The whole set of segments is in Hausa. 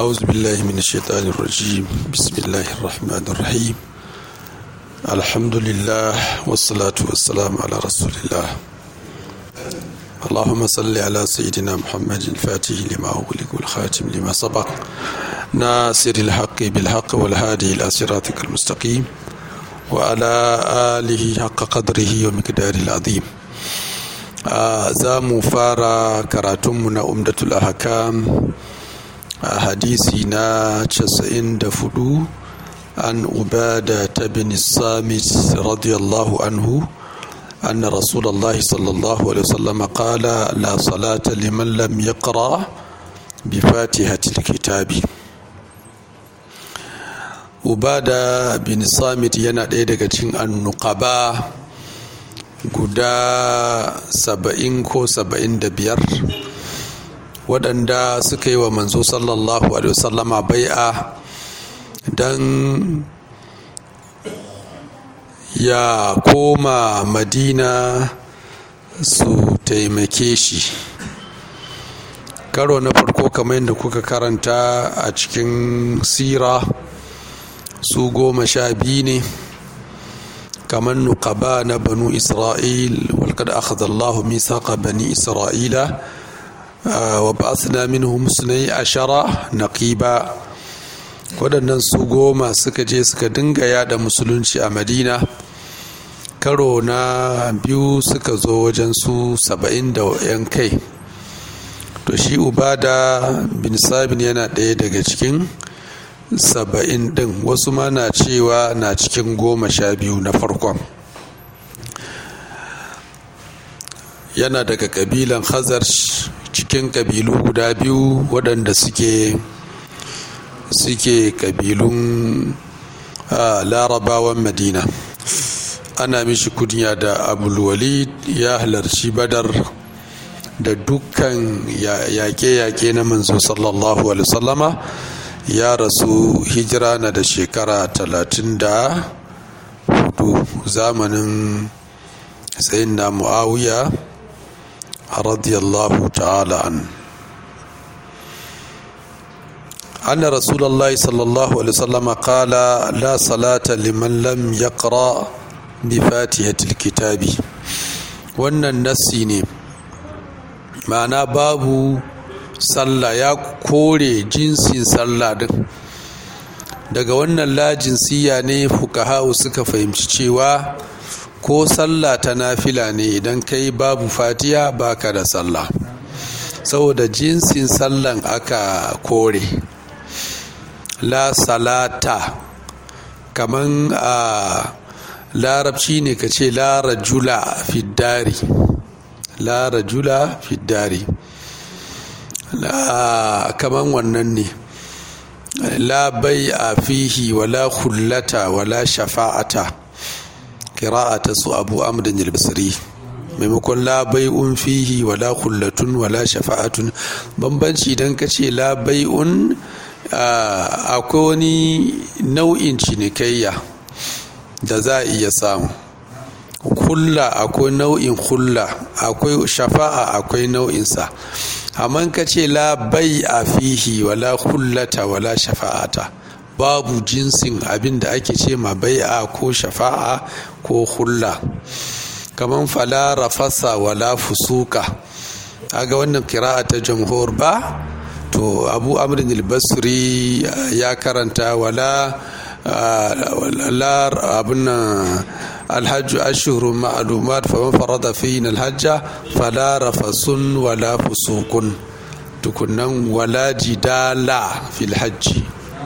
أعوذ بالله من الشيطان الرجيم بسم الله الرحمن الرحيم الحمد لله والصلاة والسلام على رسول الله اللهم صل على سيدنا محمد الفاتح لما أغلق والخاتم لما سبق ناصر الحق بالحق والهادي إلى صراطك المستقيم وعلى آله حق قدره ومقداره العظيم za mu fara karatunmu na umdatul ahkam a hadisi na 94 an ubada ta bin samit radiyallahu anhu أن رسول الله صلى الله عليه وسلم قال لا صلاة لمن لم يقرأ بفاتحة الكتاب ubada bin samit yana ɗaya daga cikin annuqaba guda saba'in ko saba'in da biyar waɗanda suka yi wa manzo sallallahu alaihi wasallama bai'a don ya koma madina su taimake shi karo na farko kamar yadda kuka karanta a cikin sira su goma sha biyu ne kamar nukaba na banu isra'il walƙad akhadha Allah mithaqa bani isra'ila wa ba'athna minhum sunai ashara naqiba waɗannan su goma suka je suka dinga yada musulunci a madina karo na biyu suka zo wajen su saba'in da yan kai to shi ubada bin sabin yana ɗaya daga cikin saba'in ɗin wasu ma na cewa na cikin goma sha biyu na farkon yana daga ƙabilan hazar cikin ƙabilu guda biyu waɗanda suke suke ƙabilun larabawan madina ana mishi kunya da abulwalid ya halarci badar da dukkan yaƙe-yaƙe na manzo sallallahu alaihi wasallama ya rasu hijira na da shekara talatin da hudu zamanin sayin na mu'awiya radiyallahu ta'ala an أن رسول الله صلى الله عليه وسلم قال لا صلاة لمن لم يقرأ بفاتحة الكتاب wannan nassi ne ma'ana babu sallah ya kore jinsin sallah din daga wannan lajinsiya ne fukahau suka fahimci cewa ko sallah ta nafila ne idan kai babu fatiya baka da sallah saboda jinsin sallan aka kore la salata kaman a larabci ne ka ce la rajula fiddari la rajula fiddari kaman wannan ne la bai a fihi wala hullata wala shafa'ata kira'ata su abu amdan yalbasiri maimakon la bai'un fihi wala hullatun wala shafa'atun bambanci idan ka ce la bai'un akwai wani nau'in cinikayya da za a iya samu hulla akwai nau'in hulla akwai shafa'a akwai nau'insa amma ka ce la bai a fihi wala hullata wala shafa'ata babu jinsin abin da ake ce ma bai'a ko shafa'a ko hulla kamar fala rafasa wala fusuka aga wannan kira'a ta jamhur ba to abu amrin al-basri ya karanta wala la abin alhajju ashhurun ma'lumat faman farada fihi alhajja fala rafasun wala fusukun tukunan wala jidala fil hajji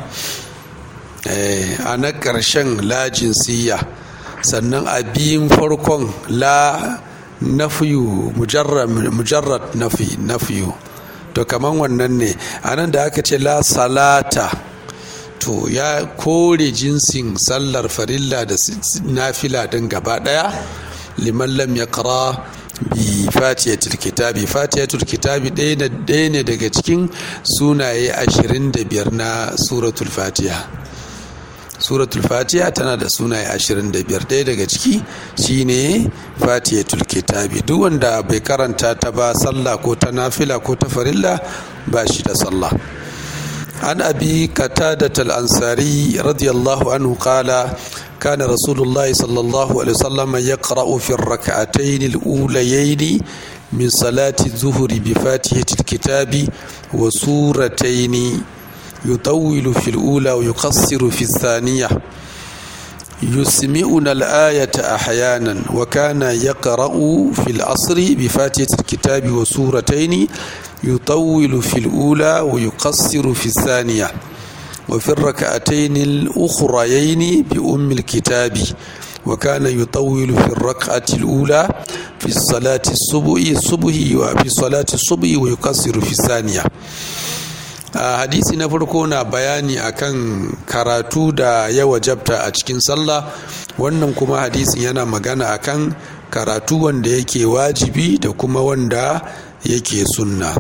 a na ƙarshen lajin siya sannan a biyun farkon la nafiyu mujarrad nafi nafiyu to kaman wannan ne a nan da aka ce la salata to ya kore jinsin sallar farilla da nafila din gaba daya liman lam ya kara bi fatiyatul kitabi fatiyatul kitabi ɗaya ne daga cikin sunaye 25 na suratul fatiha suratul fatiha tana da sunaye 25 ɗaya daga ciki shine fatiyatul kitabi duk wanda bai karanta ta ba sallah ko ta nafila ko ta farilla ba shi da sallah عن أبي قتادة الأنصاري رضي الله عنه قال كان رسول الله صلى الله عليه وسلم يقرأ في الركعتين الأوليين من صلاة الظهر بفاتحة الكتاب وسورتين يطول في الأولى ويقصر في الثانية يسمعنا الآية أحيانا وكان يقرأ في العصر بفاتحة الكتاب وسورتين يطول في الأولى ويقصر في الثانية وفي الركعتين الأخريين بأم الكتاب وكان يطول في الركعة الأولى في صلاة الصبح الصبح وفي صلاة الصبح ويقصر في الثانية hadisi na farko na bayani akan karatu da ya wajabta a cikin sallah wannan kuma hadisin yana magana akan karatu wanda yake wajibi da kuma wanda yake sunna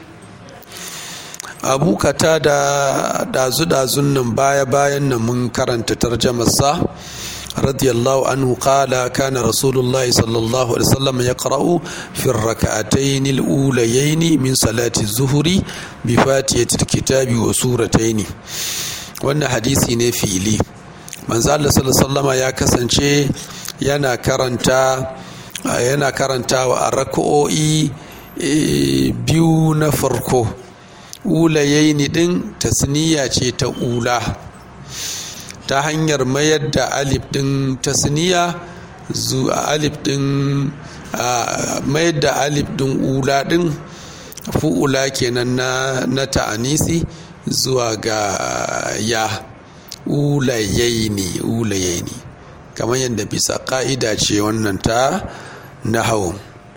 abu kata da dazu-dazun nan baya-bayan nan mun karanta tarjamarsa radiyallahu anhu qala kana rasulullah sallallahu alaihi wasallam yaqra'u fi ar-rak'atayn al-ulayayn min salati az-zuhri bi fatihati al-kitabi wa suratayn wannan hadisi ne fili manzo Allah sallallahu ya kasance yana karanta yana karantawa a rak'o'i biyu na farko ulayaini din tasniya ce ta ula ta hanyar mayar da alif din tasniya zuwa alif din mayar da alif din ula din fu'ula kenan na, na ta'anisi zuwa ga ya ulayaini ulayaini kamar yadda bisa ka'ida ce wannan ta nahawun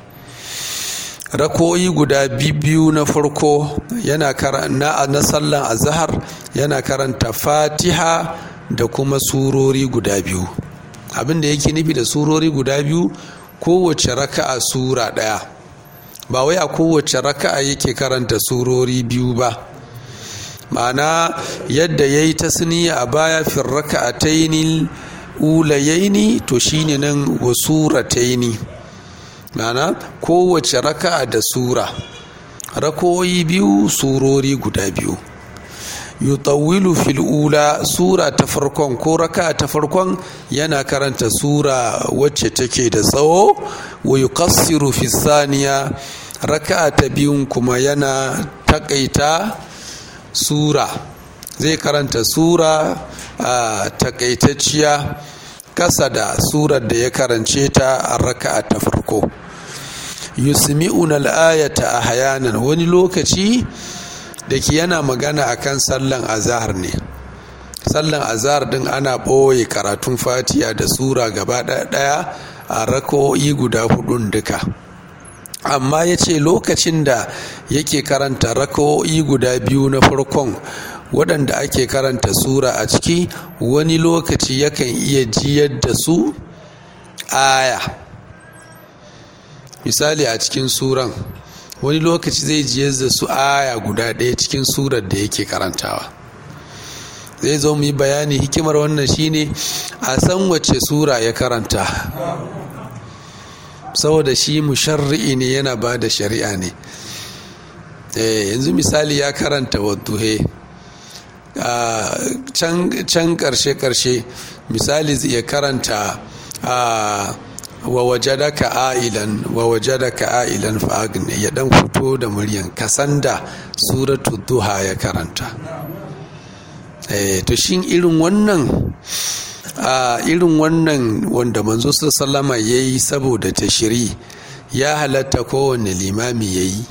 rakoyi guda biyu na farko yana na, na sallan azhar yana karanta fatiha da kuma surori guda biyu abin da yake nufi da surori guda biyu kowace raka'a sura ɗaya ba wai a kowace raka'a yake karanta surori biyu ba ma'ana yadda ya yi tasniya a baya fin raka'ataini ulayaini to shine nan wa surataini ma'ana kowace raka'a da sura rakoyi biyu surori guda biyu yutawilu fil ula sura ta farkon ko raka ta farkon yana karanta sura wacce take da tsawo wa yuqassiru fi saniya raka ta biyun kuma yana takaita sura zai karanta sura a takaitacciya kasa da surar da ya karance ta a raka ta farko yusmi'una al-ayata ahyanan wani lokaci da ke yana magana akan sallan azahar ne sallan azahar din ana ɓoye karatun fatiya da sura gaba ɗaya a rako'i guda hudun duka amma ya ce lokacin da yake karanta rako'i guda biyu na farkon waɗanda ake karanta sura a ciki wani lokaci yakan iya jiyar da su aya misali a cikin suran wani lokaci zai jiyar da su aya guda ɗaya cikin surar da yake karantawa zai zo mu yi bayani hikimar wannan shine a san wace sura ya karanta saboda shi musharri'i ne yana ba da shari'a ne yanzu misali ya karanta wadduhe can karshe-karshe misali zai karanta wa wajadaka ailan wa wajadaka ailan fa'agni ya dan fito da muryan kasanda suratul duha ya karanta eh to shin irin wannan a irin wannan wanda manzo sallama yayi saboda tashiri ya halatta kowanne limami yayi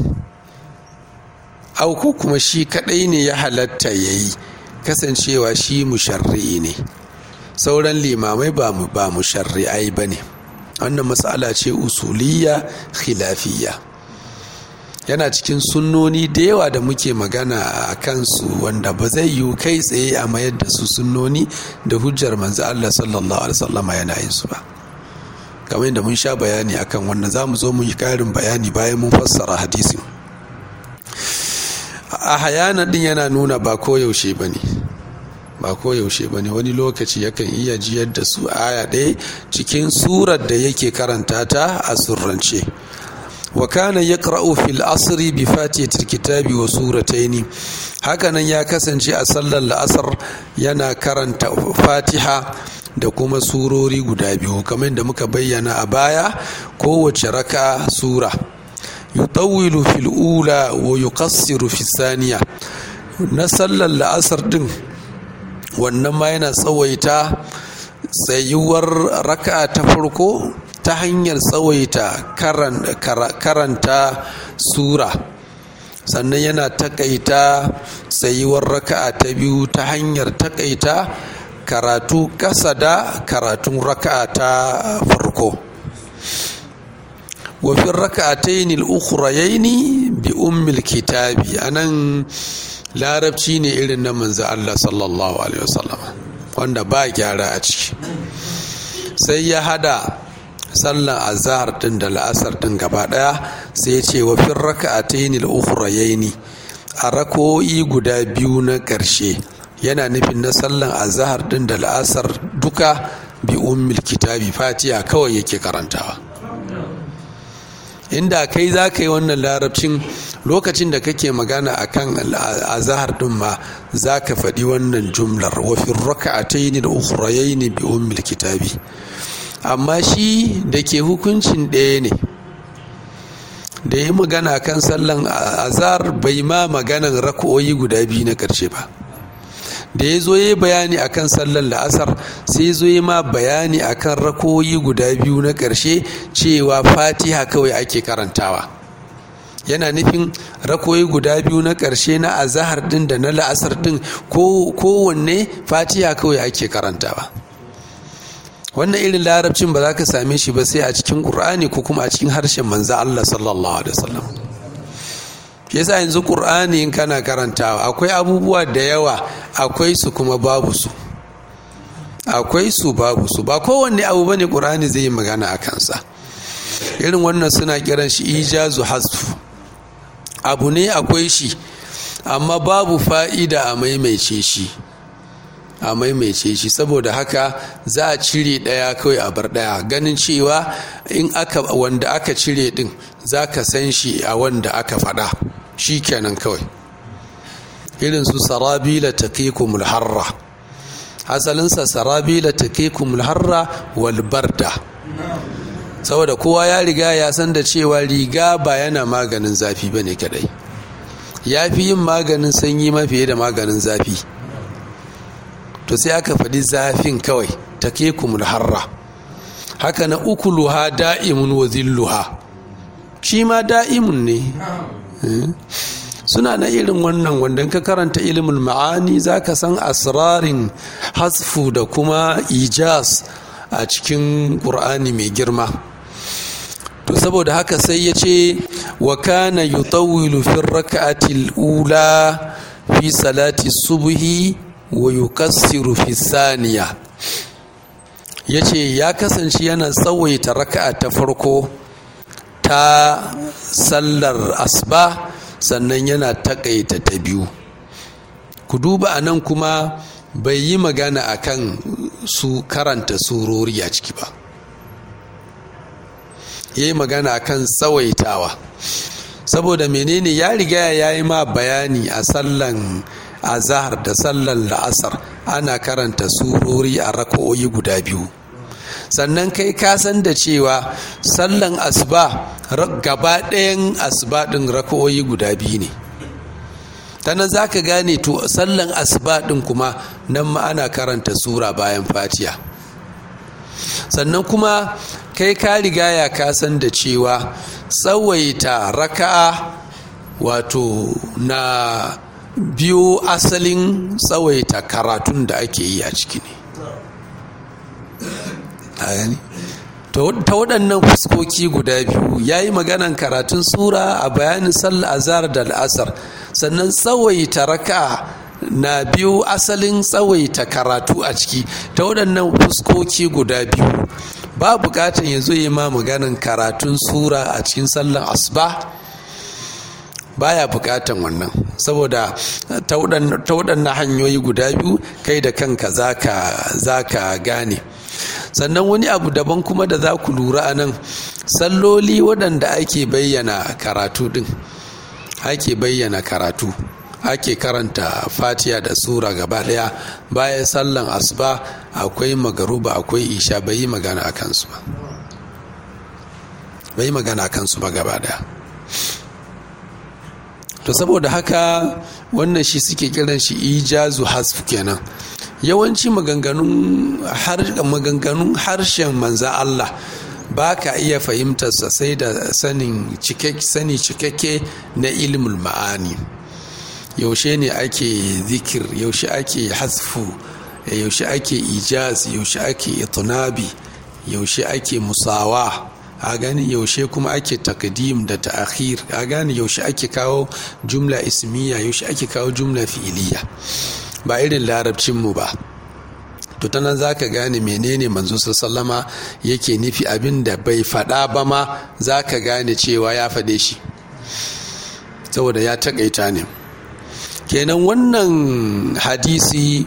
au ko kuma shi kadai ne ya halatta yayi kasancewa shi musharri ne sauran limamai ba mu ba musharri'ai bane wannan matsala ce usuliya khilafiyya yana cikin sunnoni da yawa da muke magana a kansu wanda ba zai yi kai tsaye a mayar da su sunnoni da hujjar manzo Allah sallallahu alaihi wasallam yana yin su ba kamar yadda mun sha bayani akan wannan za mu zo mu yi karin bayani bayan mun fassara hadisin a hayana din yana nuna ba koyaushe ba ne ba koyaushe ba ne wani lokaci yakan iya jiyar da su aya ɗaya cikin surar da yake karanta ta a surrance wa kana yaqra'u fil asri bi fatihatil kitabi wa surataini hakanan ya kasance a sallar la'asar yana karanta fatiha da kuma surori guda biyu kamar da muka bayyana a baya kowace raka sura yutawwilu fil ula wa yuqassiru fi saniya na sallar la'asar din wannan ma yana tsawaita tsayuwar raka ta farko ta hanyar tsawaita karanta sura sannan yana takaita tsayuwar raka'a ta biyu ta hanyar takaita karatu ƙasa da karatun raka'a ta farko wafin raka'atayn al-ukhrayayn bi ummil kitabi anan larabci ne irin na manzo Allah sallallahu alaihi wasallam wanda ba gyara a ciki sai ya hada sallan azhar din da la'asar din gaba daya sai ya ce wa fin raka'atayn al-ukhrayayn a rako'i guda biyu na karshe yana nufin na sallan azhar din da la'asar duka bi ummil kitabi fatiha kawai yake karantawa inda kai za ka yi wannan larabcin lokacin da kake magana a kan azahar ɗin ma za ka faɗi wannan jumlar wafin raka'ataini da ukhrayaini bi ummil kitabi amma shi da ke hukuncin ɗaya ne da yi magana kan sallan azhar bai ma maganan raka'o'i guda biyu na ƙarshe ba da ya zo ya bayani akan sallar la'asar sai zo ya ma bayani akan rakoyi guda biyu na ƙarshe cewa fatiha kawai ake karantawa yana nufin rakoyi guda biyu na ƙarshe na azahar din da na la'asar din kowanne fatiha kawai ake karantawa wannan irin larabcin ba za ka same shi ba sai a cikin ƙur'ani ko kuma a cikin harshen manza Allah sallallahu alaihi wasallam yasa yanzu ƙur'ani in kana karantawa akwai abubuwa da yawa akwai su kuma babu su akwai su babu su ba kowanne abu bane ƙur'ani zai yi magana a kansa irin wannan suna kiran shi ijazu hasfu abu ne akwai shi amma babu fa'ida a maimaice shi a maimaice shi saboda haka za a cire ɗaya kawai a bar ɗaya ganin cewa in aka wanda aka cire ɗin za ka san shi a wanda aka faɗa shi kenan kawai irin su sarabila taqikumul harra asalinsa sarabila taqikumul harra wal barda saboda kowa ya riga ya san da cewa riga ba yana maganin zafi bane kadai ya fi yin maganin sanyi mafiye da maganin zafi to sai aka faɗi zafin kawai taqikumul harra haka na ukuluha da'imun wa zilluha shi ma da'imun ne suna na irin wannan wanda ka karanta ilimin ma'ani za ka san asrarin hasfu da kuma ijaz a cikin ƙur'ani mai girma to saboda haka sai ya ce wa kana yutawwilu fi raka'atil ula fi salati subhi wa yukassiru fi saniya yace ya kasance yana tsawaita raka'a ta farko ta sallar asba sannan yana takaita ta biyu ku duba a nan kuma bai yi magana akan su karanta surori a ciki ba ya yi magana akan tsawaitawa saboda menene ya riga ya yi ma bayani a sallan azahar da sallan la'asar ana karanta surori a raka'o'i guda biyu sannan kai ka san da cewa sallan asuba gaba ɗayan asuba ɗin raka'o'i guda biyu ne ta nan za ka gane to sallan asuba ɗin kuma nan ma ana karanta sura bayan fatiya sannan kuma kai ka riga ya kasan da cewa tsawaita raka'a wato na biyo asalin tsawaita karatun da ake yi a ciki ne ta waɗannan fuskoki guda biyu ya yi maganan karatun sura a bayanin sallah azhar da al'asar sannan tsawaita raka na biyu asalin tsawaita karatu a ciki ta waɗannan fuskoki guda biyu ba buƙatar ya zo yi ma maganan karatun sura a cikin sallan asuba baya buƙatan wannan saboda ta waɗannan hanyoyi guda biyu kai da kanka za ka gane sannan wani abu daban kuma da za ku lura a nan salloli waɗanda ake bayyana karatu ɗin ake bayyana karatu ake karanta fatiya da sura gaba ɗaya bayan sallan asuba akwai magaruba akwai isha bai yi magana a kansu ba bai yi magana a kansu ba gaba ɗaya to saboda haka wannan shi suke kiran shi ijazu hasf kenan yawanci maganganun maganganun harshen manza Allah ba ka iya fahimtarsa sai da sanin sani cikakke na ilmul ma'ani yaushe ne ake zikir yaushe ake hasfu yaushe ake ijaz yaushe ake itunabi yaushe ake musawa a gani yaushe kuma ake takdim da ta'akhir a gani yaushe ake kawo jumla ismiya yaushe ake kawo jumla fi'iliya ba irin larabcinmu ba to ta nan za ka gane menene manzo sallama yake nufi abin da bai faɗa ba ma za ka gane cewa ya faɗe shi saboda ya taƙaita ne kenan wannan hadisi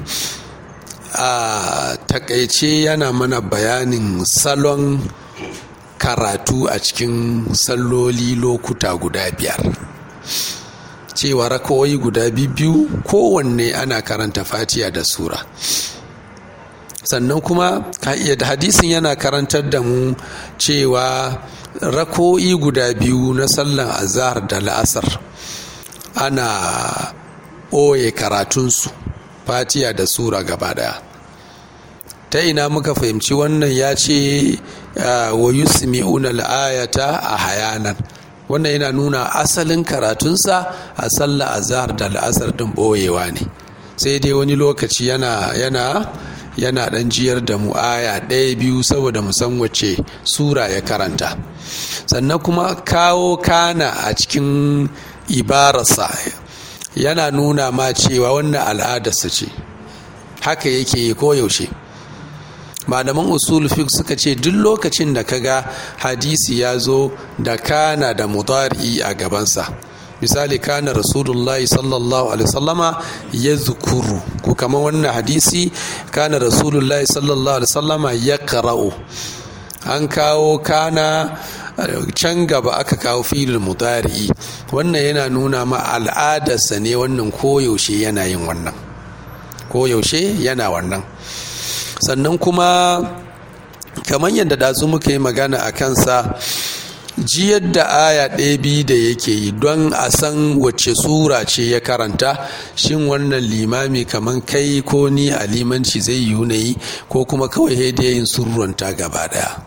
a takaice yana mana bayanin salon karatu a cikin salloli lokuta guda biyar cewa rakawai guda biyu kowanne ana karanta fatiya da sura sannan kuma da hadisin yana karantar da mu cewa rako'i guda biyu na sallan azhar da la'asar ana ɓoye karatunsu fatiya da sura gaba daya ta ina muka fahimci wannan ya ce wa yusmi'una al'ayata a hayanan wannan yana nuna asalin karatunsa a sallah azhar da la'asar din ɓoyewa ne sai dai wani lokaci yana yana yana ɗan jiyar da mu aya ɗaya biyu saboda mu san wace sura ya karanta sannan kuma kawo kana a cikin ibararsa yana nuna ma cewa wannan al'adarsa ce haka yake yi koyaushe malaman usul fiqh suka ce duk lokacin da kaga hadisi ya zo da kana da mudari a gabansa misali kana rasulullahi sallallahu alaihi wasallama ya zukuru ko kamar wannan hadisi kana rasulullahi sallallahu alaihi wasallama ya kara'u an kawo kana can gaba aka kawo filin mudari wannan yana nuna ma al'adarsa ne wannan koyaushe yana yin wannan koyaushe yana wannan sannan kuma kamar yadda dazu muka yi magana a kansa jiyar da aya ɗaya biyu da yake yi don a san wacce sura ce ya karanta shin wannan limami kamar kai ko ni a limanci zai yi yi ko kuma kawai da yin surranta gaba daya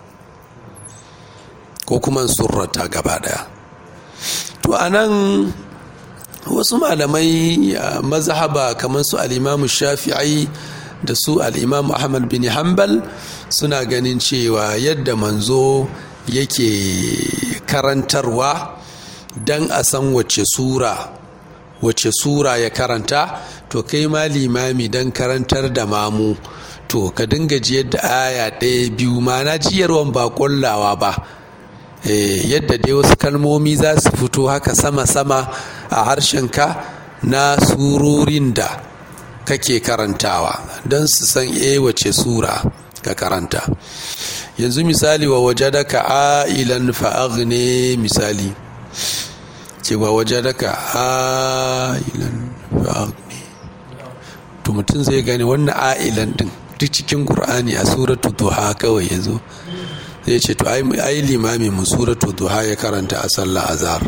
ko kuma surranta gaba daya to a nan wasu malamai mazhaba kamar su al'imamu shafi'ai da su al'imamu ahmad bin hanbal suna ganin cewa yadda manzo yake karantarwa don a san wace sura wace sura ya karanta to kai ma limami don karantar da mamu to ka dinga jiyar da aya ɗaya biyu ma na jiyarwan ba ƙullawa ba yadda dai wasu kalmomi za su fito haka sama-sama a harshenka na surorin da kake karantawa don su san e wace sura ka karanta yanzu misali wa waje daga ailan fa'agne misali cewa waje daga ailan fa'agne to mutum zai gani wannan ailan din duk cikin ƙur'ani a suratu duha kawai ya zo zai ce to ai limami mu suratu duha ya karanta a sallah azhar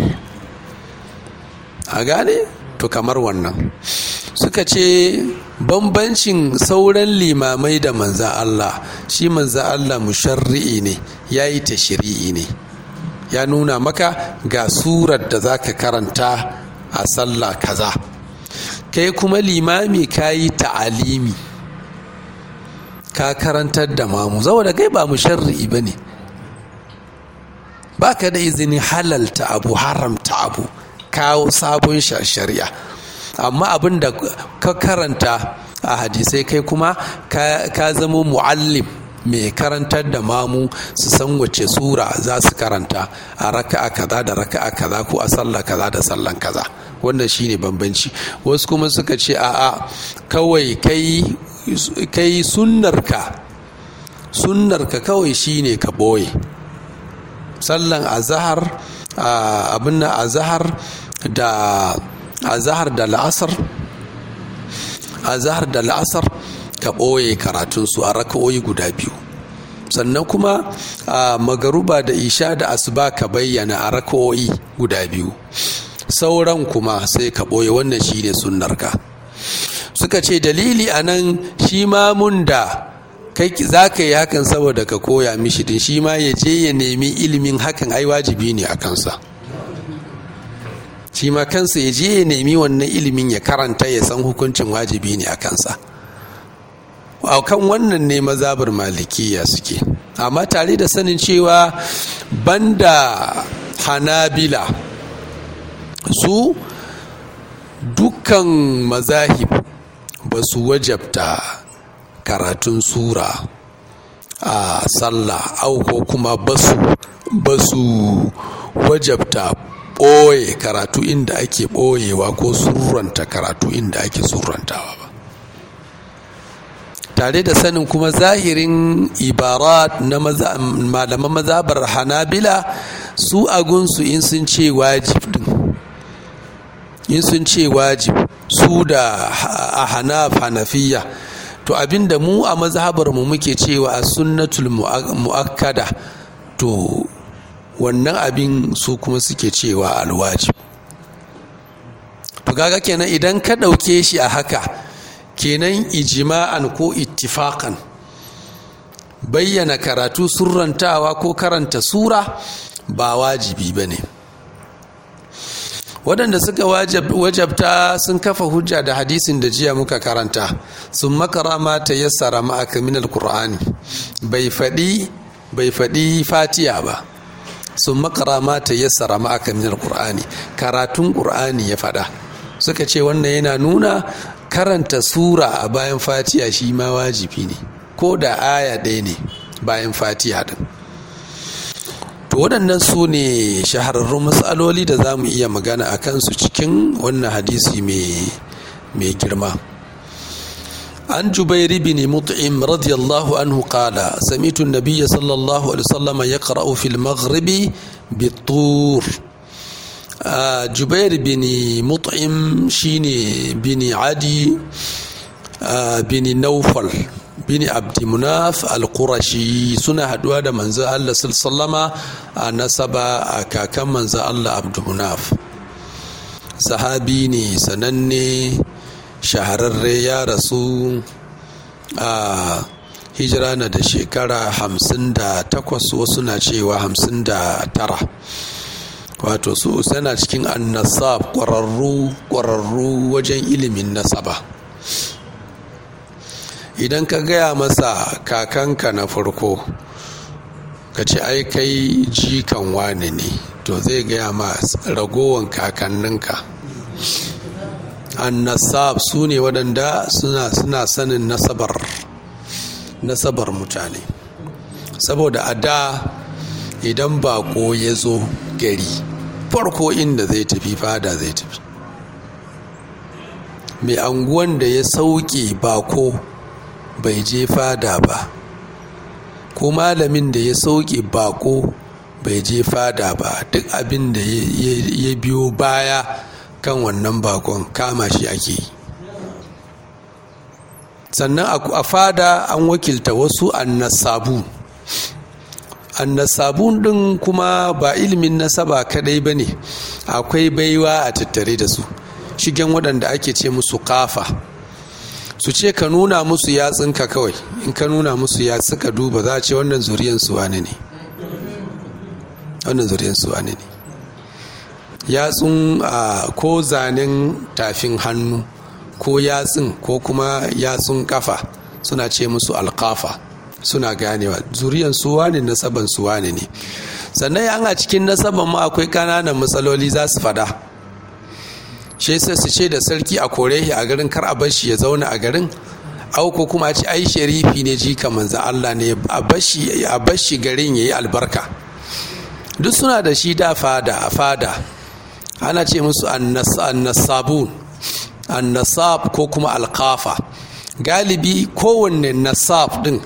a gane to kamar wannan suka ce bambancin sauran limamai da manza Allah shi manza Allah musharri'i ne ya yi tashiri'i ne ya nuna maka ga surar da za ka karanta a sallah kaza kai kuma limami ka yi ta'alimi ka karantar da mamu da kai ba musharri'i ba ne ba ka da izinin halalta abu haramta abu kawo sabon shari'a amma abin da ka karanta a hadisai kai kuma ka zama mu'allim mai karantar da mamu su san wace sura za su karanta a raka'a kaza da raka'a kaza ko a sallah kaza da sallan kaza wannan shine bambanci wasu kuma suka ce a'a kawai kai kai sunnarka sunnar ka kawai shine ka ɓoye sallan azahar abin na azahar da azahar da la'asar azahar da la'asar ka ɓoye karatunsu a raka'o'i guda biyu sannan kuma a magaruba da isha da asuba ka bayyana a raka'o'i guda biyu sauran kuma sai ka ɓoye wannan shine sunnarka suka ce dalili a nan shi mamun da kai za ka yi hakan saboda ka koya mishi din shi ma ya je ya nemi ilimin hakan ai wajibi ne a kansa shi ma kansa ya je ya nemi wannan ilimin ya karanta ya san hukuncin wajibi ne a kansa a kan wannan ne mazabar malikiya suke amma tare da sanin cewa banda hanabila su dukkan mazahib ba su wajabta karatun sura a sallah au ko kuma basu basu wajabta ɓoye karatu inda ake ɓoyewa ko surranta karatu inda ake surrantawa ba tare da sanin kuma zahirin ibarat na malaman mazabar hanabila su agunsu in sun ce wajib din in sun ce wajib su da a hanaf hanafiya to abinda mu a mazhabar mu muke cewa a sunnatul mu'akkada to wannan abin su kuma suke cewa alwajib to kaga kenan idan ka ɗauke shi a haka kenan ijima'an ko ittifakan bayyana karatu surrantawa ko karanta sura ba wajibi ba ne waɗanda suka wajabta sun kafa hujja da hadisin da jiya muka karanta sun makara ma ta yassara ma'aka min alkur'ani bai faɗi bai faɗi fatiya ba sun makara ma ta yassara ma'aka min alkur'ani karatun ƙur'ani ya faɗa suka ce wannan yana nuna karanta sura a bayan fatiya shi ma wajibi ne ko da aya ɗaya ne bayan fatiya din to waɗannan su ne shahararrun matsaloli da za mu iya magana a kansu cikin wannan hadisi mai girma an jubairi bin mut'im radiyallahu anhu qala sami'tu an-nabiy sallallahu alaihi wasallam yaqra'u fil maghribi bit-tur jubair bin mut'im shine bin adi bin naufal bin abdimunaf al-qurashi suna haduwa da manzo Allah sallama a nasaba a kakan manzo Allah abdimunaf sahabi ne sananne shahararre ya rasu a hijira na da shekara hamsin da takwas wasu na cewa hamsin da tara wato su sana cikin annasab ƙwararru ƙwararru wajen ilimin nasaba idan ka gaya masa kakanka na farko ka ce ai kai jikan wane ne to zai gaya ma ragowan kakanninka annasab su ne waɗanda suna suna sanin nasabar nasabar mutane saboda a da idan bako ya zo gari farko inda zai tafi fada zai tafi mai anguwan da ya sauke bako bai je fada ba ko malamin da ya sauke bako bai je fada ba duk abin da ya biyo baya kan wannan bakon kama shi ake yi sannan a fada an wakilta wasu annasabu annasabun din kuma ba ilimin nasaba kadai ba ne akwai baiwa a tattare da su shigen waɗanda ake ce musu kafa su ce ka nuna musu yatsunka kawai in ka nuna musu yatsu ka duba za a ce wannan zuriyan su wane ne wannan zuriyan su wane ne yatsun ko zanen tafin hannu ko yatsun ko kuma yatsun kafa suna ce musu alkafa suna ganewa zuriyan su wane nasaban su wane ne sannan yan a cikin nasaban ma akwai kananan matsaloli za su fada shi sai su ce da sarki a kore shi a garin kar a bar shi ya zauna a garin auko kuma a ce ai sharifi ne jika manzo Allah ne a bar shi garin yayi albarka duk suna da shi da fada a fada ana ce musu annasabun annasab ko kuma alkafa galibi kowanne nasab din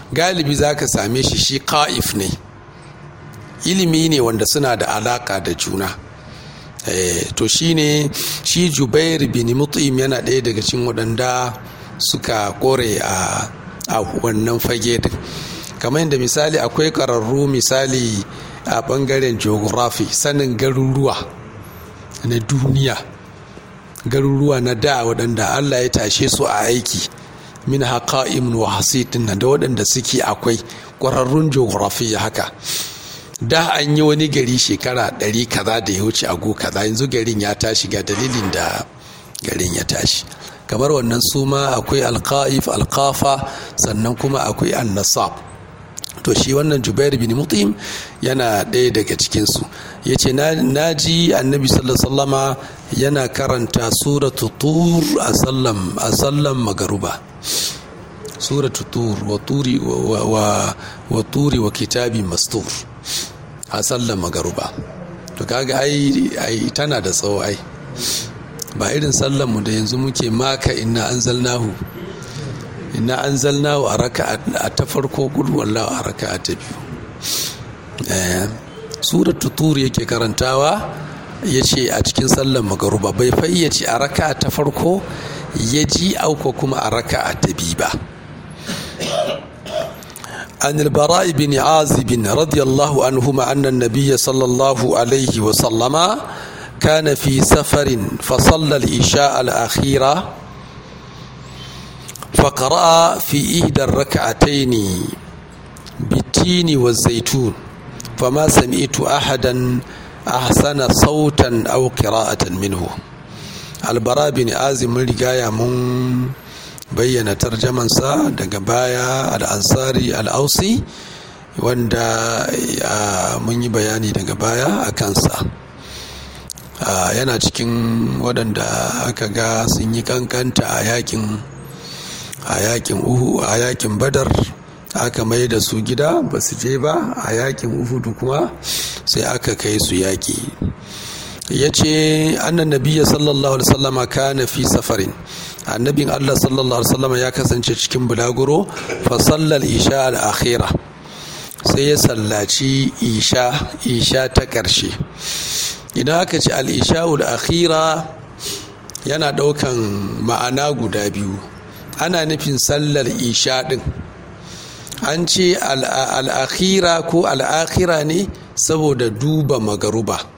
galibi za ka same shi shi ka'if ne ilimi ne wanda suna da alaka da juna to shi ne shi jubair bin mut'im yana ɗaya daga cikin waɗanda suka kore a wannan fage din kamar yadda misali akwai ƙararru misali a ɓangaren geography sanin garuruwa na duniya garuruwa na da waɗanda allah ya tashe su a aiki min haka imnu hasitin da waɗanda suke akwai ƙwararrun geography haka da an yi wani gari shekara ɗari kaza da ya wuce ago kaza yanzu garin ya tashi ga dalilin da garin ya tashi kamar wannan suma akwai alka'if alkafa sannan kuma akwai annasab to shi wannan jubair bin mutim yana ɗaya daga cikinsu ya ce na ji annabi sallama yana karanta suratu tur a sallan magaruba suratu tur wa turi wa kitabi mastur a sallan magaruba to kaga ai tana da tsawo ai ba irin sallan mu da yanzu muke maka inna anzalnahu inna anzalnahu a raka a ta farko gudu wallahu a raka ta biyu suratu tur yake karantawa ya ce a cikin sallan magaruba bai fayyace a raka ta farko ya ji auko kuma a raka ta biyu ba عن البراء بن عازب رضي الله عنهما أن النبي صلى الله عليه وسلم كان في سفر فصلى العشاء الأخيرة فقرأ في إحدى الركعتين بالتين والزيتون فما سمعت أحدا أحسن صوتا أو قراءة منه البراء بن عازب من رجاية من bayyana tarjamansa daga baya al'ansari al'ausi wanda mun yi bayani daga baya a kansa yana cikin waɗanda aka ga sun yi kankanta a yakin a yakin uhu a yakin badar aka mai da su gida ba su je ba a yakin uhudu kuma sai aka kai su yaki ya ce annan nabiya sallallahu alaihi wasallama kana fi safarin annabin allah sallallahu alaihi wasallama ya kasance cikin bulaguro fa sallal isha al-akhira sai ya sallaci isha isha ta ƙarshe idan aka ce al-isha al-akhira yana ɗaukan ma'ana guda biyu ana nufin sallar isha ɗin an ce al-akhira ko al-akhira ne saboda duba magaruba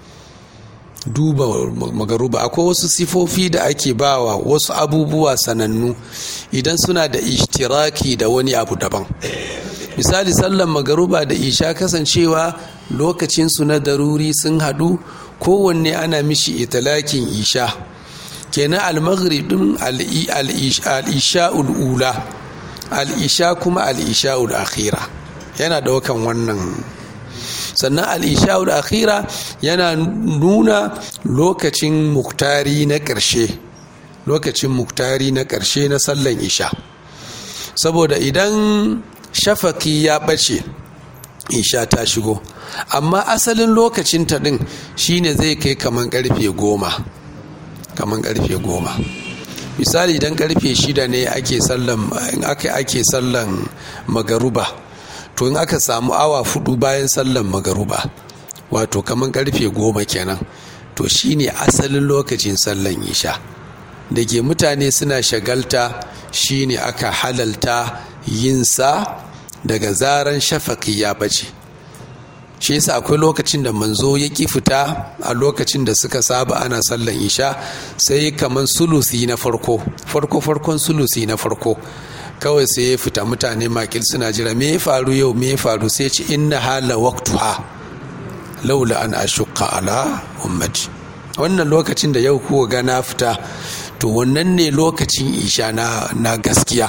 duba magaruba akwai wasu sifofi da ake bawa wasu abubuwa sanannu idan suna da ishtiraki da wani abu daban misali sallan magaruba da isha kasancewa lokacinsu na daruri sun hadu kowanne ana mishi italakin isha kenan almaghrib din al-isha'ul ula al-isha kuma al-isha'ul akhira yana daukan wannan sannan al'isha'ul akhira yana nuna lokacin muktari na ƙarshe lokacin muktari na ƙarshe na sallan isha saboda idan shafaki ya ɓace isha ta shigo amma asalin lokacin ta ɗin shine zai kai kaman ƙarfe goma kaman ƙarfe goma misali idan ƙarfe shida ne ake sallan ake sallan magaruba to in aka samu awa fudu bayan sallan magaruba wato kamar karfe goma kenan to shine asalin lokacin sallan isha da ke mutane suna shagalta shine aka halalta yinsa daga zaran shafaki ya bace shi yasa akwai lokacin da manzo ya ki fita a lokacin da suka saba ana sallan isha sai kamar sulusi na farko farko farkon sulusi na farko kawai sai ya fita mutane makil suna jira me ya faru yau me ya faru sai ce inna hala waqtuha laula an ashqa ala ummati wannan lokacin da yau kuwa ga na fita to wannan ne lokacin isha na, na gaskiya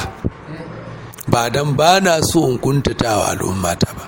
ba dan ba na so in kuntatawa al'ummata ba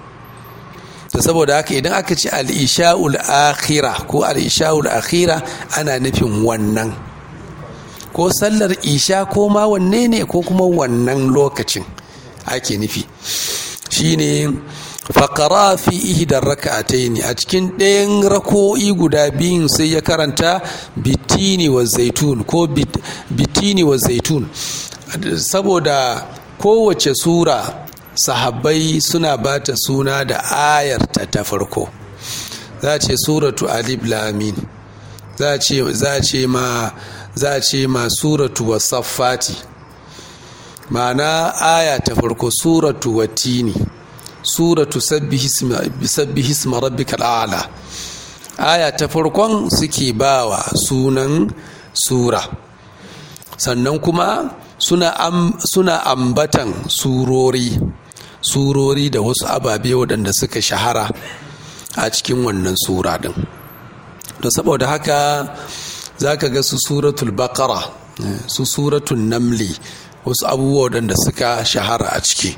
ta saboda haka idan aka ce al-isha'ul akhira ko al-isha'ul akhira ana nufin wannan ko sallar isha ko ma wanne ne ko kuma wannan lokacin ake nufi shine faƙara fi ihdar raka'ataini a cikin ɗayan rako'i guda biyun sai ya karanta bitini wa zaitun ko bitini wa zaitun saboda kowace sura sahabbai suna ba ta suna da ayarta ta farko za ce suratu alif lamin za ce ma za ce ma suratu wasaffati ma'ana aya ta farko suratu watini suratu sabbi hisma rabbikal a'la aya ta farkon suke bawa sunan sura sannan kuma suna, am, suna ambatan surori surori da wasu ababe waɗanda suka shahara a cikin wannan sura din to saboda haka za ka ga su suratul bakara su suratul namli wasu abubuwa waɗanda suka shahara a ciki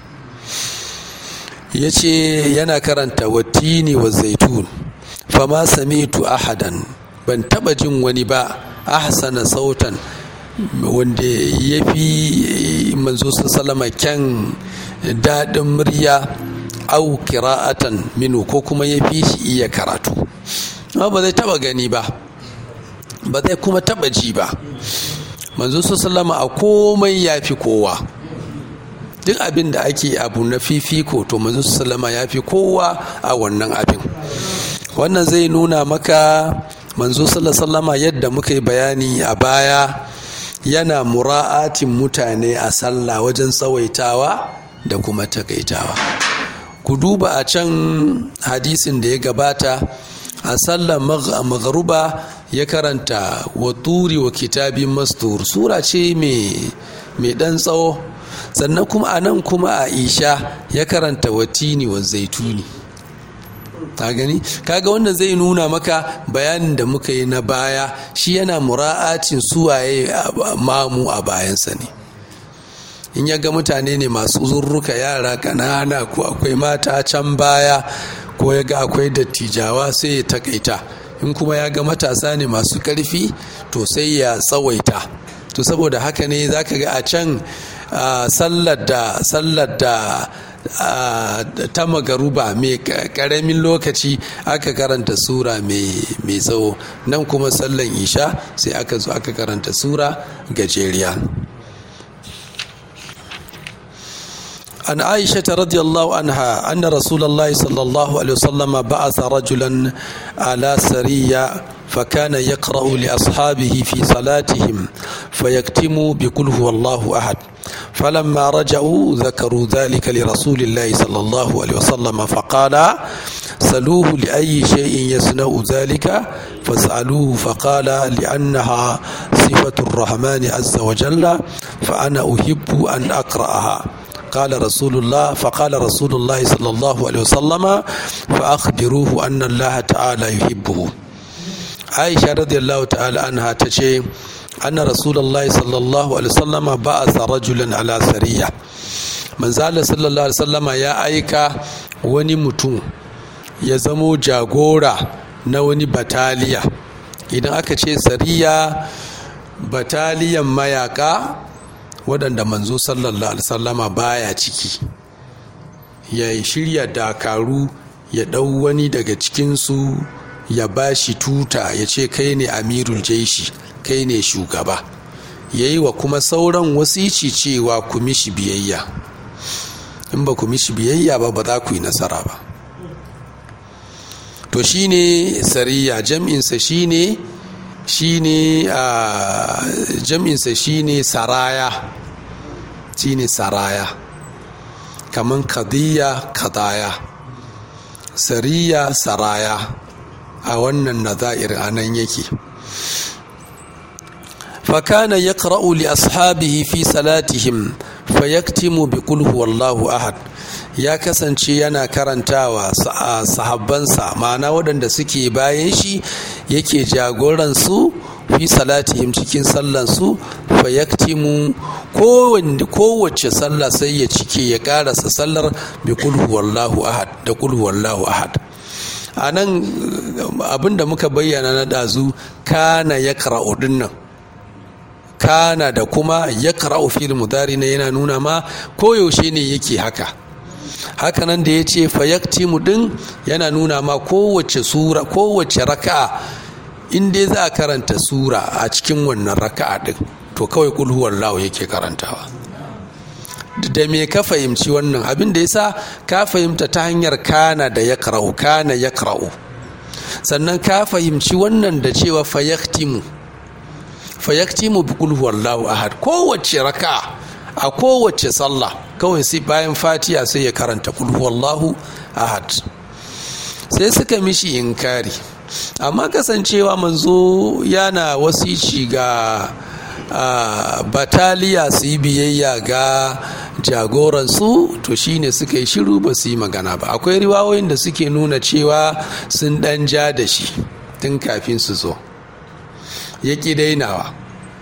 ya ce yana karanta watini wa zaitun fama samitu ahadan ban taba jin wani ba ahsana sautan wanda ya fi manzo salama kyan daɗin murya au kira'atan minu ko kuma ya fi shi iya karatu ba zai taba gani ba ba zai kuma taba ji ba manzo sallama a komai ya fi kowa duk abin da ake abu na fifiko to manzo sallama ya fi kowa a wannan abin wannan zai nuna maka manzo sallama yadda muka yi bayani a baya yana mura'atin mutane a sallah wajen tsawaitawa da kuma takaitawa ku duba a can hadisin da ya gabata a sallar magharuba ya karanta wa turi wa kitabin mastur sura ce mai dan tsawo sannan kuma a nan kuma a isha ya karanta wa tini wa zaituni ta gani kaga wannan zai nuna maka bayanin da muka yi na baya shi yana mura'acin suwaye mamu a bayansa ne in ya ga mutane ne masu zurruka yara kanana ko akwai mata can baya ko ya ga akwai dattijawa sai ya takaita in kuma ya ga matasa ne masu karfi to sai ya tsawaita to saboda haka ne za ka ga a can sallar da sallar da ta magaruba mai karamin lokaci aka karanta sura mai tsawo nan kuma sallan isha sai aka zo aka karanta sura gajeriya عن عائشة رضي الله عنها أن رسول الله صلى الله عليه وسلم بعث رجلا على سرية فكان يقرأ لأصحابه في صلاتهم فيكتم بقل هو الله أحد فلما رجعوا ذكروا ذلك لرسول الله صلى الله عليه وسلم فقال سلوه لأي شيء يصنع ذلك فاسألوه فقال لأنها صفة الرحمن عز وجل فأنا أحب أن أقرأها قال رسول الله فقال رسول الله صلى الله عليه وسلم فأخبروه أن الله تعالى يحبه عائشة رضي الله تعالى عنها تشي أن رسول الله صلى الله عليه وسلم بعث رجلا على سرية من زال صلى الله عليه وسلم يا أيكا وني متون ya zamo jagora na wani bataliya idan aka ce sariya bataliyan mayaka waɗanda manzo sallallahu alaihi sallama baya ciki ya shirya dakaru ya ɗau wani daga cikinsu ya ba shi tuta ya ce kai ne amirul jaishi kai ne shugaba ya yi wa kuma sauran wasici cewa ku mishi biyayya in ba ku mishi biyayya ba ba za ku yi nasara ba to shine sariya jam'insa shine shine a jam'insa shine saraya shine saraya kaman kadiyya kadaya sariya saraya a wannan nazair anan yake fakana yaqra'u li ashabihi fi salatihim fayaktimu bi qul huwallahu ahad ya kasance yana karantawa sahabbansa ma'ana waɗanda suke bayan shi yake jagoransu fi salatihim cikin sallansu fayaktimu kowace sallah sai ya cike ya karasa sallar bi kulhu wallahu ahad da kulhu wallahu ahad a nan abinda muka bayyana na ɗazu kana ya kara'u dinnan kana da kuma ya kara'u fil mudari na yana nuna ma koyaushe ne yake haka hakanan da ya ce fayaktimu din yana nuna ma kowace sura kowace raka'a in dai za a karanta sura a cikin wannan raka'a din to kawai kulhuwar lawo yake karantawa da me ka fahimci wannan abin da yasa ka fahimta ta hanyar kana da ya kana ya sannan ka fahimci wannan da cewa fayaktimu fayaktimu bi qul huwallahu ahad kowace raka a kowace sallah kawai sai bayan fatiya sai ya karanta qul huwallahu ahad sai suka mishi inkari amma kasancewa manzo yana wasici ga bataliya su yi biyayya ga jagoransu to shine suka yi shiru ba su yi magana ba akwai riwayoyin da suke nuna cewa sun dan ja da shi tun kafin su zo ya ƙi dainawa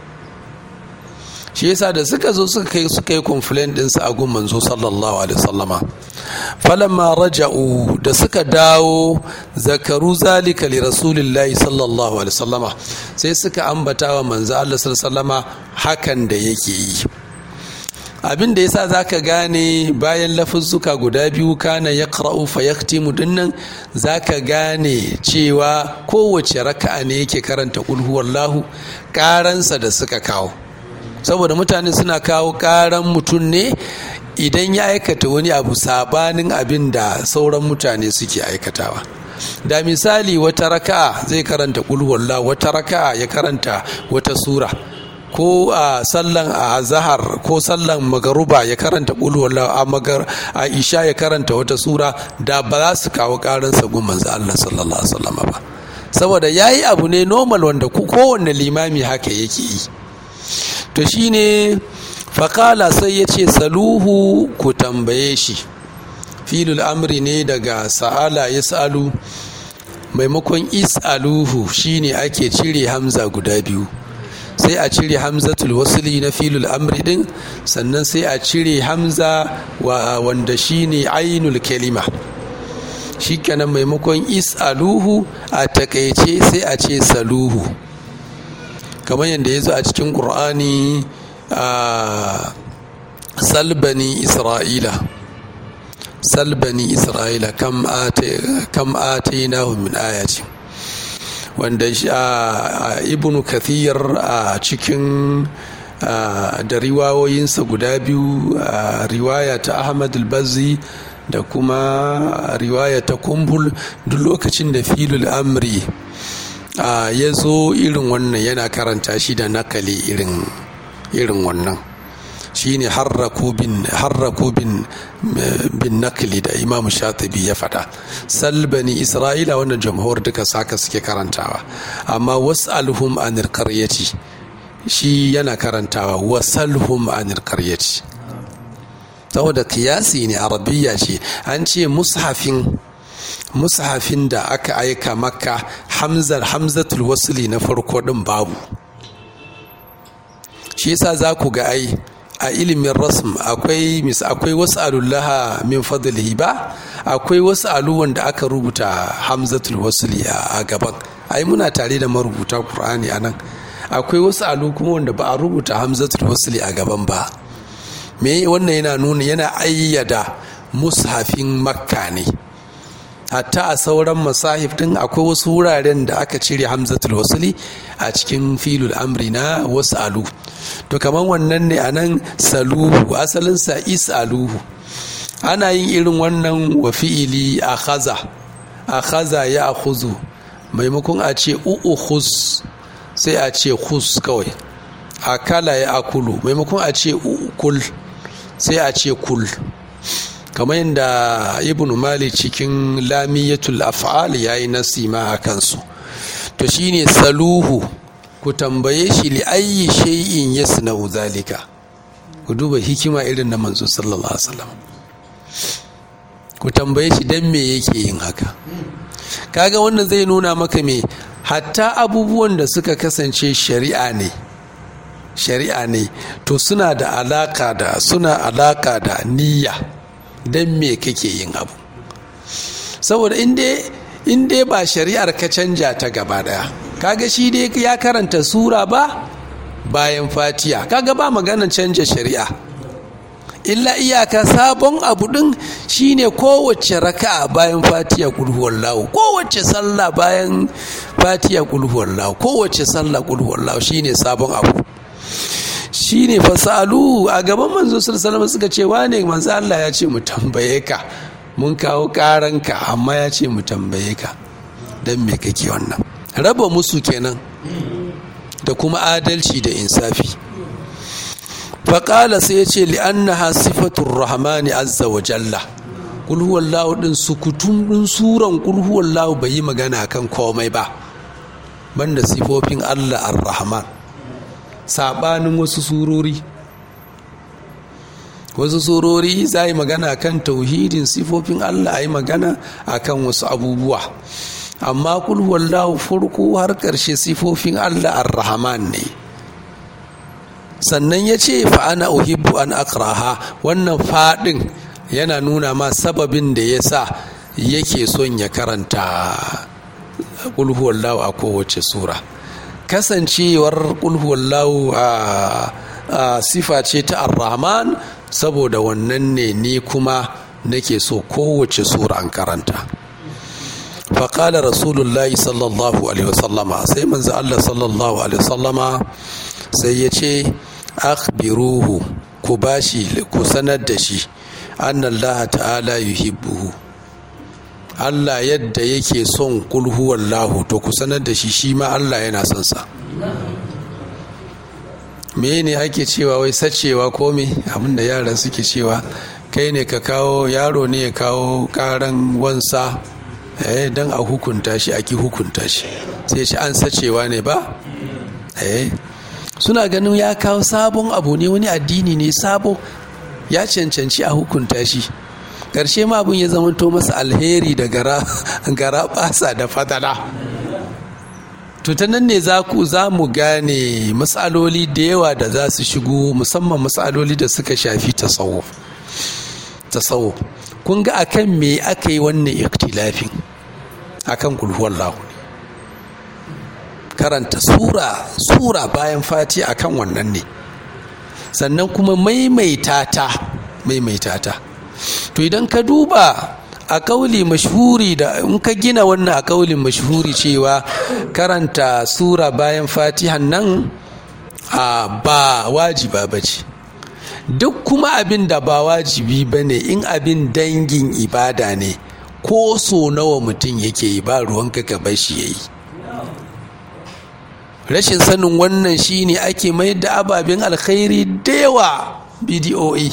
shi yasa da suka zo suka kai suka yi complaint ɗinsu a gun manzo sallallahu alaihi wasallama falamma raja'u da suka dawo zakaru zalika li rasulillahi sallallahu alaihi wasallama sai suka ambata wa manzo Allah sallallahu alaihi wasallama hakan da yake yi abin da yasa zaka gane bayan lafuzzuka guda biyu kana yaqra'u fa yaktimu dinnan zaka gane cewa kowace raka'a ne yake karanta qul huwallahu karansa da suka kawo saboda mutane suna kawo karan mutum ne idan ya aikata wani abu sabanin abin da sauran mutane suke aikatawa da misali wata raka'a zai karanta kulhuwalla wata raka'a ya karanta wata sura ko a sallan a zahar ko sallan magaruba ya karanta kulhuwalla a magar a isha ya karanta wata sura da ba za su kawo karansa gun manzo Allah sallallahu alaihi wasallam ba saboda yayi abu ne normal wanda kowanne limami haka yake yi to shine faƙala sai ya ce saluhu ku tambaye shi filul amri ne daga sa'ala ya sa'alu maimakon is'aluhu shine ake cire hamza guda biyu sai a cire hamzatul wasuli na filul amri din sannan sai a cire hamza wa wanda shine ainul kalima shikenan maimakon is'aluhu a takaice sai a ce saluhu kamar yadda ya zo a cikin ƙur'ani a salbani isra'ila salbani isra'ila kam atainahu min ayati wanda ibn kathir a cikin da riwayoyinsa guda biyu riwaya ta ahmad al-bazzi da kuma riwaya ta kumbul duk lokacin da filul amri ya zo irin wannan yana karanta shi da nakali irin irin wannan shine harraku bin harraku bin bin nakli da imam shatibi ya faɗa salbani isra'ila wannan jamhur duka saka suke karantawa amma was'alhum anil qaryati shi yana karantawa wasalhum anil qaryati saboda kiyasi ne arabiya ce an ce mushafin mushafin da aka aika maka hamzar hamzatul wasli na farko din babu shi yasa za ku ga ai a ilimin rasm akwai mis akwai wasu alullaha min fadlihi ba akwai wasu aluwan da aka rubuta hamzatul wasli a gaban ai muna tare da marubuta qur'ani anan akwai wasu alu kuma wanda ba a rubuta hamzatul wasli a gaban ba me wannan yana nuna yana ayyada mushafin makka ne hatta a sauran masahif din akwai wasu wuraren da aka cire hamzatul wasli a cikin filul amri na wasu alu to kamar wannan ne a nan saluhu asalinsa is'aluhu ana yin irin wannan wa fi'ili a khaza a khaza ya akhuzu maimakon a ce u'ukhus sai a ce khus kawai akala ya akulu maimakon a ce kul sai a ce kul kamar yadda ibn mali cikin lamiyatul af'al yayi nasima a kansu to shine saluhu ku tambaye shi li ayyi shay'in yasna'u zalika ku duba hikima irin na manzo sallallahu alaihi wasallam ku tambaye shi dan me yake yin haka kaga wannan zai nuna maka me hatta abubuwan da suka kasance shari'a ne shari'a ne to suna da alaka da suna alaka da niyya dan me kake yin abu saboda in dai ba shari'ar ka canja ta gaba daya kaga shi dai ya karanta sura ba bayan fatiya kaga ba maganar canja shari'a illa iyaka sabon abu din shine kowace raka'a bayan fatiya kulhuwallahu kowace sallah bayan fatiya kulhuwallahu kowace sallah kulhuwallahu shine sabon abu shine fasalu a gaban manzo sallallahu suka ce wane manzo Allah ya ce mu tambaye ka mun kawo karanka amma ya ce mu tambaye ka dan me kake wannan raba musu kenan da kuma adalci da insafi faƙala sai ya ce li'annaha sifatun rahmani azza wa jalla kulhuwallahu ɗin sukutun ɗin suran kulhuwallahu bai yi magana kan komai ba banda sifofin allah ar-rahman saɓanin wasu surori wasu surori za yi magana kan tauhidin sifofin allah a yi magana akan wasu abubuwa amma kulhuwallahu farko har ƙarshe sifofin allah ar-rahman ne sannan ya ce fa'ana uhibbu an akraha wannan faɗin yana nuna ma sababin da ya sa yake son ya karanta ƙulhuwallahu a kowace sura kasancewar ƙulhuwallahu a sifa ce ta ar-rahman saboda wannan ne ni kuma nake so kowace sura an karanta faƙalar rasulullahi sallallahu alaihi wasallama sai manzo Allah sallallahu alaihi wasallama sai ya ce akhbiruhu ku bashi ku sanar da shi annallaha ta'ala yuhibbuhu Allah yadda yake son kul huwallahu to ku sanar da shi shi ma Allah yana son sa me ne ake cewa wai sacewa ko me abinda yara suke cewa kai ne ka kawo yaro ne ya kawo karan wansa eh dan a hukunta shi aki hukunta shi sai shi an sacewa ne ba eh suna ganin ya kawo sabon abu ne wani addini ne sabo ya cancanci a hukunta shi ƙarshe ma abin ya zamanto masa alheri da gara basa da fadala to ta nan ne za ku za mu gane matsaloli da yawa da za su shigo musamman matsaloli da suka shafi tasawuf tasawuf kun ga akan me aka yi wannan iktilafin akan kulhuwar lahu karanta sura sura bayan fati akan wannan ne sannan kuma maimaita ta maimaita ta to idan ka duba a kauli mashhuri da in ka gina wannan a kaulin mashhuri cewa karanta sura bayan fatihan nan a ba wajiba ba ce duk kuma abin da ba wajibi ba ne in abin dangin ibada ne ko so nawa mutum yake yi ba ruwanka ka bashi ya yi rashin sanin wannan shine ake mai da ababen alkhairi da yawa bidiyoyi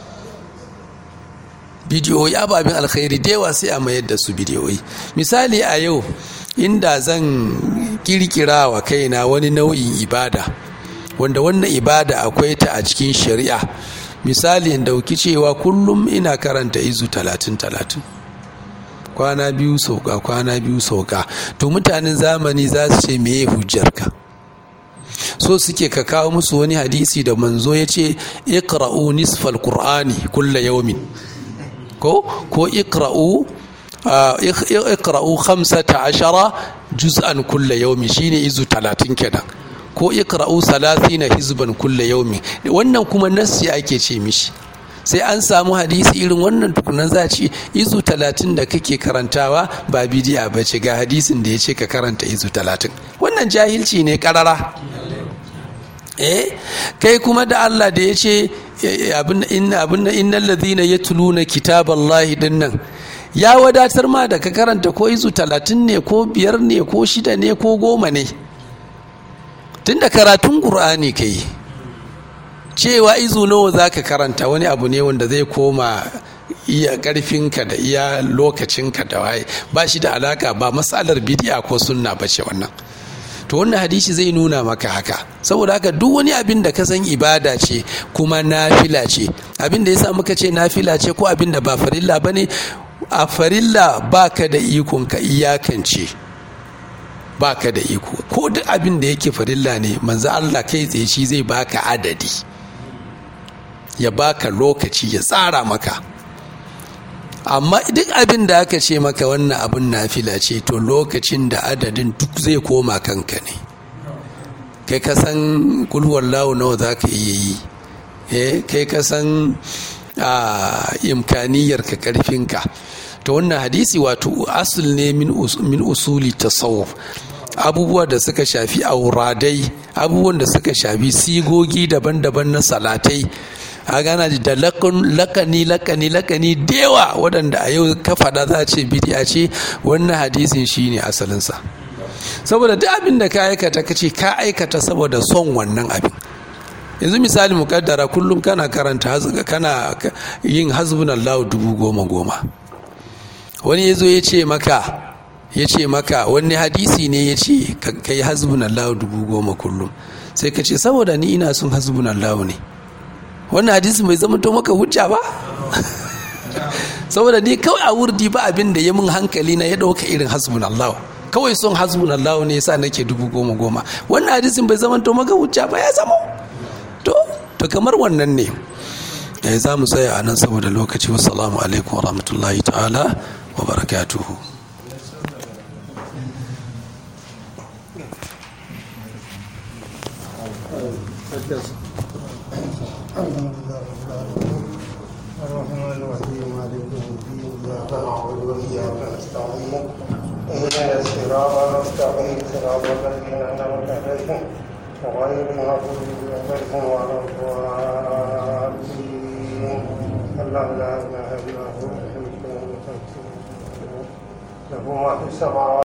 bidiyoyi ababen alkhairi da yawa sai a mayar da su bidiyoyi misali a yau inda zan kirkira wa kaina wani nau'in ibada wanda wannan ibada akwai ta a cikin shari'a misali in dauki cewa kullum ina karanta izu talatin talatin kwana biyu sauka kwana biyu sauka to mutanen zamani za su ce meye hujjarka so suke ka kawo musu wani hadisi da manzo ya ce ikra'u nisfal qur'ani kulla yawmin ko ko ikra'u ikra'u khamsata ashara juz'an kulla yawmin shine izu talatin kenan ko ikra'u salatina hizban kulla yawmin wannan kuma nassi ake ce mishi sai an samu hadisi irin wannan tukunan za ci izu talatin da kake karantawa ba bidiya ba ce ga hadisin da ya ce ka karanta izu talatin wannan jahilci ne karara eh kai kuma da Allah da ya ce innal ladhina yatluna kitaballahi dinnan ya wadatar ma da ka karanta ko izu talatin ne ko biyar ne ko shida ne ko goma ne tunda karatun qur'ani kai cewa izu nawa za ka karanta wani abu ne wanda zai koma iya karfinka da iya lokacinka da waye ba shi da alaka ba matsalar bidiya ko sunna ba ce wannan to wannan hadisi zai nuna maka haka saboda haka duk wani abin da ka san ibada ce kuma nafila ce abin da yasa muka ce nafila ce ko abin da ba farilla bane a farilla baka da ikon ka iyakance baka da iko ko duk abin da yake farilla ne manzo Allah kai tsaye shi zai baka adadi ya baka lokaci ya tsara maka amma duk abin da aka ce maka wannan abin nafila ce to lokacin da adadin duk zai koma kanka ne kai ka san kulhuwar lawo nawa za ka iya yi eh kai ka san imkaniyar ka karfinka to wannan hadisi wato asul ne min usuli tasawuf abubuwa da suka shafi auradai abubuwan da suka shafi sigogi daban-daban na salatai a gana da lakani lakani lakani dewa waɗanda a yau ka faɗa za a ce bidiya ce wannan hadisin shine asalinsa saboda duk abin da ka aikata ka ce ka aikata saboda son wannan abin yanzu misali mukaddara kullum kana karanta kana yin hasbunallahu dubu goma goma wani ya zo ya ce maka ya ce maka wani hadisi ne ya ce ka yi hasbunallahu dubu goma kullum sai ka ce saboda ni ina son hasbunallahu ne wannan hadisi bai zama to maka hujja ba saboda ni kawai a wurdi ba abin da ya mun hankali na ya ɗauka irin hasbunallahu kawai son hasbunallahu ne yasa nake dubu goma goma wannan hadisin bai zama to maka hujja ba ya zama to to kamar wannan ne ya za mu tsaya a nan saboda lokaci wassalamu alaikum wa rahmatullahi ta'ala wa barakatuhu الرحمن الرحيم مالك يوم الدين اياك نعبد واياك نستعين اهدنا الصراط المستقيم صراط الذين انعمت عليهم غير المغضوب عليهم ولا الضالين الله لا اله الا هو الحي القيوم له ما في السماوات